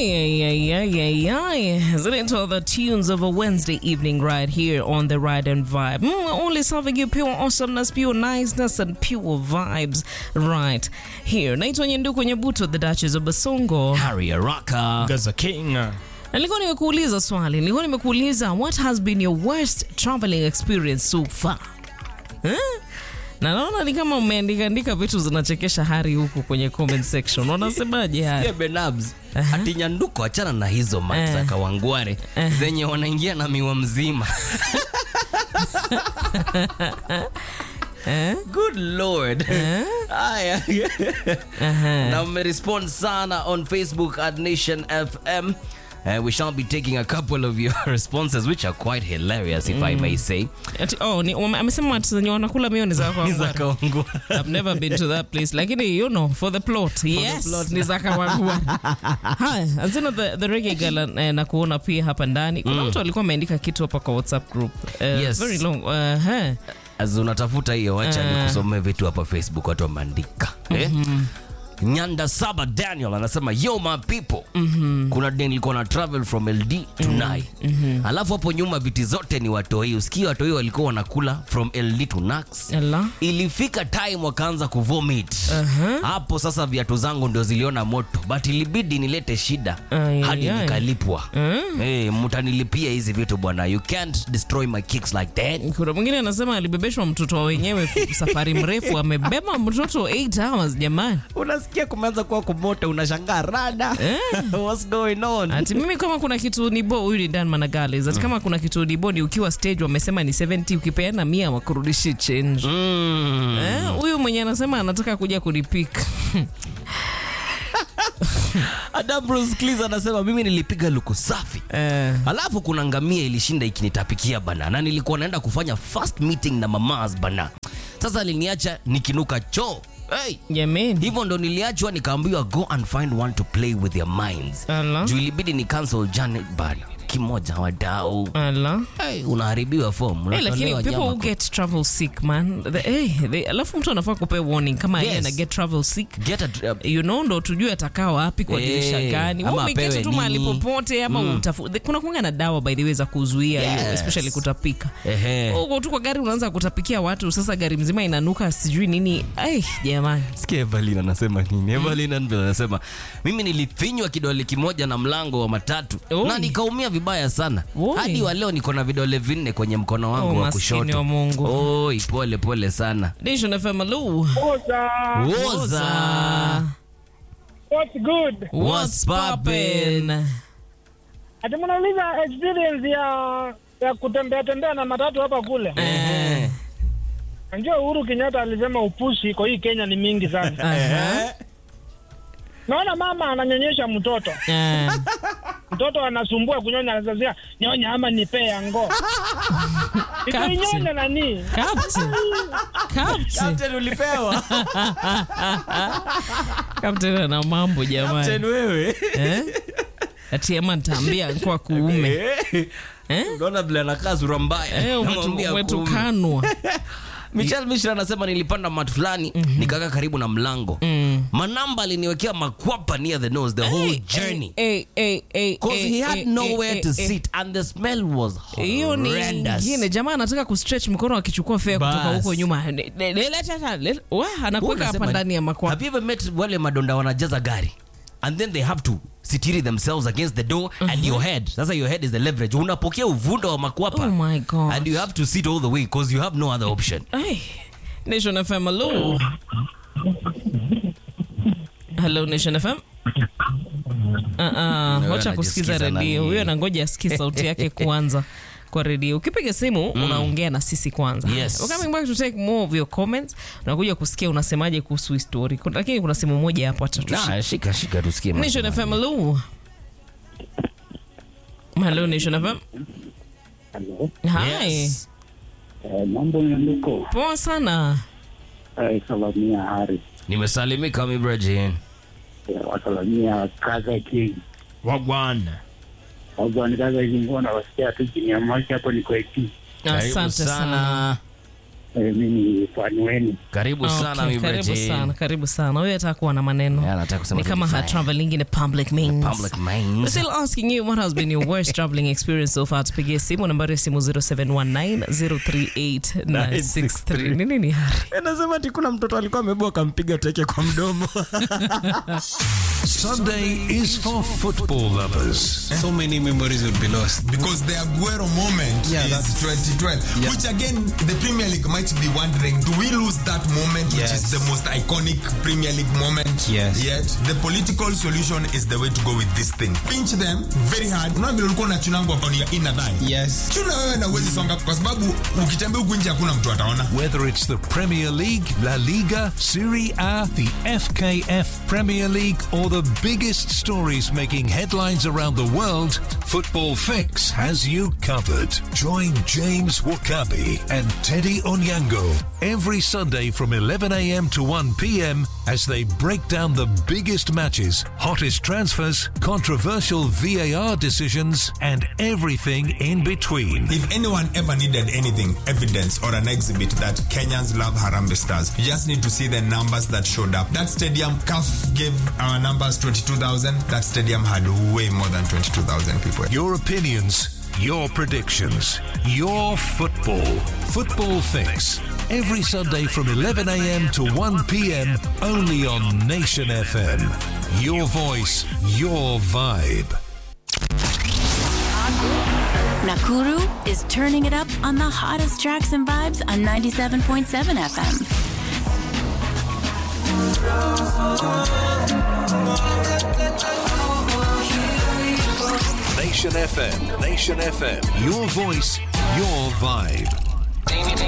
Ay, ay, ay, ay, ay. Isn't it all the tunes of a Wednesday evening right here on the Ride and Vibe? Mm, only serving you pure awesomeness, pure niceness, and pure vibes right here. Naitwa Nyenduku Nyabuto, the Duchess of Basongo. Harry Araka. Gaza King. Na nilikuwa nimekuuliza swali, nilikuwa nimekuuliza what has been your worst traveling experience so far? Eh? Na naona ni kama umeandika andika vitu zinachekesha Hari huku kwenye comment section. Unasemaje Hari? Yeah, Benabs. Ati nyanduko achana na hizo max za kawangware zenye wanaingia na miwa mzima. Eh? Good lord. Aya. Aha. Na mmerespond sana on Facebook at Nation FM. Uh, we shall be taking a couple of your responses which are quite hilarious if I may say. Ati, oh, ni, wame- amesema watu zenye wanakula mio ni za Ni za kawangware. kawangware. I've never been to that place lakini you know for the plot yes plot. ni za kawangware haya azina the, the reggae girl eh, na kuona pia hapa ndani kuna mtu alikuwa ameandika kitu hapa kwa whatsapp group Eh, Yes. very long uh, huh. As unatafuta hiyo wacha nikusomee vitu hapa Facebook watu wameandika. Eh? Nyanda Saba Daniel anasema yo my people. Kuna day nilikuwa na travel from LD to Nai. Alafu hapo nyuma viti zote ni watoi. Usikie watoi walikuwa wanakula from LD to Nax. Ela. Ilifika time wakaanza kuvomit. Hapo sasa viatu zangu ndio ziliona moto, but ilibidi nilete shida Ai, hadi ai, ai. nikalipwa. Eh, mtanilipia hizi vitu bwana. You can't destroy my kicks like that. kuna mwingine anasema alibebeshwa mtoto wa wenyewe safari mrefu amebeba mtoto 8 hours jamani unasikia kumeanza kuwa kumoto unashangaa rada what's going on ati mimi kama kuna kitu nibo huyu ni Dan Managales ati kama kuna kitu nibo ni ukiwa stage wamesema ni 70 ukipeana mia wakurudishi change mm. Eh, huyu mwenye anasema anataka kuja kunipika Adam Bruce Cleese anasema mimi nilipiga luku safi eh, alafu kuna ngamia ilishinda ikinitapikia bana na nilikuwa naenda kufanya first meeting na mamas bana sasa aliniacha nikinuka choo hey. jameni hivyo ndo niliachwa nikaambiwa go and find one to play with your minds Ala. juu ilibidi ni cancel Janet bana kimoja wadau ala hey, unaharibiwa form Hey, lakini unatolewa people nyama who get travel sick man the, hey, they, alafu mtu anafaa kupea warning kama yeye Yes. ana get travel sick get a, uh, you know ndo tujue atakaa wapi kwa Eh, dirisha gani ama Wewe umeketi apewe tu mahali nini. popote ama utafu, the- kuna kuanga na dawa by the way za kuzuia hiyo Yes. especially kutapika ehe. uko tu kwa gari unaanza kutapikia watu sasa gari mzima inanuka sijui nini ai jamani sikia evelin anasema nini evelin Anvil anasema mimi nilifinywa kidole kimoja na mlango wa matatu Oi. na nikaumia vibaya sana Oi. hadi wa leo niko na vidole vinne kwenye mkono wangu Oh, wa maskini kushoto wa Mungu. oi pole pole sana Nation FM Lu Oza, woza what's good? What's poppin'? Ati mnauliza experience ya ya kutembea tembea na matatu hapa kule. Ehe. Najua Uhuru Kenyatta alisema upushi kwa hii Kenya ni mingi sana. Aha. Naona mama ananyonyesha mtoto, Eh, mtoto anasumbua kunyonya, anazazia nyonya ama nipee ya ngo ikinyonya nani? Captain. Captain. ulipewa Captain ana mambo jamani wewe eh? ati ama nitaambia kwa kuume eh? unaona vile anakaa sura mbaya Eh, umetu- Namwambia kuume. umetukanwa Michelle Mishra anasema nilipanda mat fulani nikakaa karibu na mlango manamba aliniwekea makwapa near the nose the whole journey Eh, eh, eh, Cause eh, he had eh, nowhere eh, to eh, sit and the smell was hiyo ni horrendous. ingine jamaa anataka kustretch mkono akichukua fea kutoka Bas. huko nyuma Le- le- le- leta ta- le- wa, Huwa anakuweka hapa unasema, ndani ya makwa Have you ever met wale madonda wanajaza gari and then they have to sitiri themselves against the door and your head sasa your head is the leverage unapokea uvundo wa makwapa Oh my God. and you have to sit all the way because you have no other option Ay, Nation FM hello hello Nation FM uh, uh, wacha kusikiza anajisikiza redio nani? huyo anangoja asikie sauti yake kwanza kwa redio ukipiga simu unaongea na sisi kwanza Yes. We're coming back to take more of your comments unakuja kusikia unasemaje kuhusu hii story Kuna- lakini kuna simu moja hapo atatushika Nah, shika shika tusikie Nation FM hello hello Nation FM Halo, hi Yes. eh, mambo yanduko poa sana eh, salamia Hari nimesalimika mibrajin eh, wasalamia Kaza King Wagwan. wagwani Kaza King wana wasikia tu chini ya maji hapo ni kwa eti asante sana Eh, mi ni fani wenu. Karibu sana Okay, mi karibu Bridget. sana, karibu sana. Huyo atakuwa na maneno Yeah, anataka kusema ni kama her 25. traveling in a public means. Public We're means. still asking you what has been your worst traveling experience so far. Tupigie simu nambari ya simu 0719038963. Nini ni hari? Anasema ati kuna mtoto alikuwa amebua akampiga teke kwa mdomo. Sunday is for football lovers. So many memories will be lost. because the Aguero moment Yeah, is that's- 2012, Yeah. which again the Premier League might be wondering: Do we lose that moment, which Yes. is the most iconic Premier League moment Yes. yet? The political solution is the way to go with this thing. Pinch them very hard. Unaona vile ulikuwa unachunangwa kwa ya ina thigh. Yes. Chuna wewe na uwezi songa kwa sababu ukitembea huku nje hakuna mtu ataona. Whether it's the Premier League, La Liga, Serie A, the FKF Premier League, or the biggest stories making headlines around the world, Football Fix has you covered. Join James Wakabi and Teddy Onyango every Sunday from 11 a.m. to 1 p.m. as they break down the biggest matches, hottest transfers, controversial VAR decisions, and everything in between. If anyone ever needed anything, evidence or an exhibit that Kenyans love Harambee Stars, you just need to see the numbers that showed up. That stadium, CAF gave our numbers 22,000. That stadium had way more than 22,000 people. Your opinions, your predictions, your football. Football Fix. Every Sunday from 11 a.m. to 1 p.m. only on Nation FM. Your voice, your vibe. Nakuru is turning it up on the hottest tracks and vibes on 97.7 FM. Nation FM. Nation FM. Your voice, your vibe.